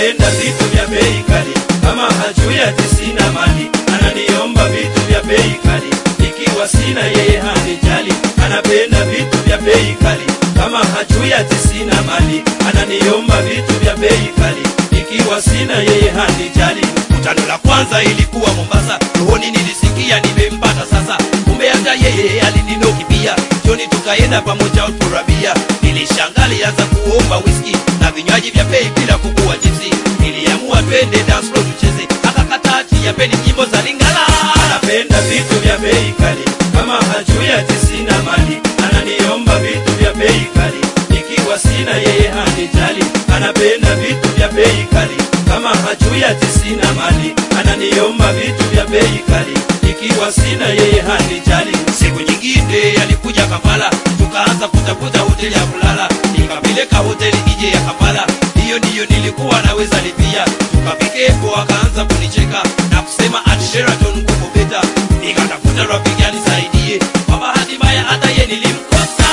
anapenda vitu vya bei kali kama hajui ati sina mali ananiomba vitu vya bei kali ikiwa sina yeye hanijali anapenda vitu vya bei kali kama hajui ati sina mali ananiomba vitu vya bei kali ikiwa sina yeye hanijali kutano la kwanza ilikuwa mombasa rohoni nilisikia nimempata sasa kumbe hata yeye alininoki pia joni tukaenda pamoja uturabia nilishangali anza kuomba whisky na vinywaji vya bei bila kukua jinsi niliamua twende dance floor tucheze akakataa ati yapeni nyimbo za lingala anapenda vitu vya bei kali kama hajui ati sina mali ananiomba vitu vya bei kali ikiwa sina yeye hanijali anapenda vitu vya bei kali kama hajui ati sina mali ananiomba vitu vya bei kali ikiwa sina yeye hanijali siku nyingine alikuja kampala tukaanza kutafuta hoteli ya kulala nikapeleka hoteli ije ya kampala hiyo ndiyo nilikuwa naweza lipia tukafikepo akaanza kunicheka na kusema ati sheraton kuko beta nikatafuta rafiki anisaidie kwa bahati mbaya hata ye nilimkosa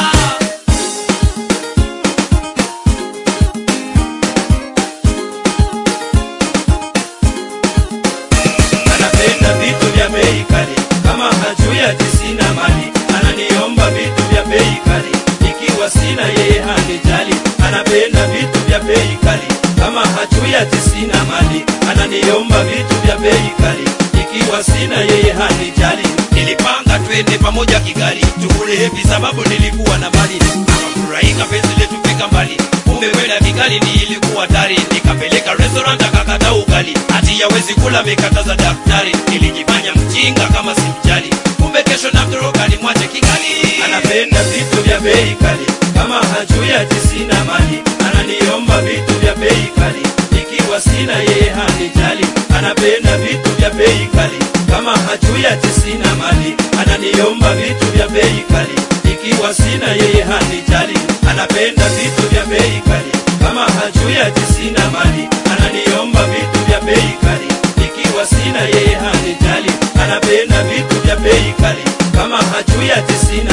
anapenda vitu vya bei kali kama hajui ati sina mali ananiomba vitu vya bei kali ikiwa sina yeye hanijali anapenda vitu vya bei kali kama hajui ati sina mali ananiomba vitu vya bei kali ikiwa sina yeye hanijali nilipanga twende pamoja kigali tukule hepi sababu nilikuwa na mali akafurahika penzi letu fika mbali kumbe kwenda kigali ni ilikuwa tari nikapeleka restaurant akakata ugali hati yawezi kula mikataza daktari nilijifanya mjinga kama simjali kumbe kesho namtoroka nimwache kigali anapenda vitu vya bei kali kama hajui ati sina mali ananiomba vitu vya bei kali ikiwa sina yeye hanijali anapenda vitu vya bei kali kama hajui ati sina mali ananiomba vitu vya bei kali ikiwa sina yeye hanijali anapenda vitu vya bei kali kama hajui ati sina mali ananiomba vitu vya bei kali ikiwa sina yeye hanijali anapenda vitu vya bei kali kama hajui ati sina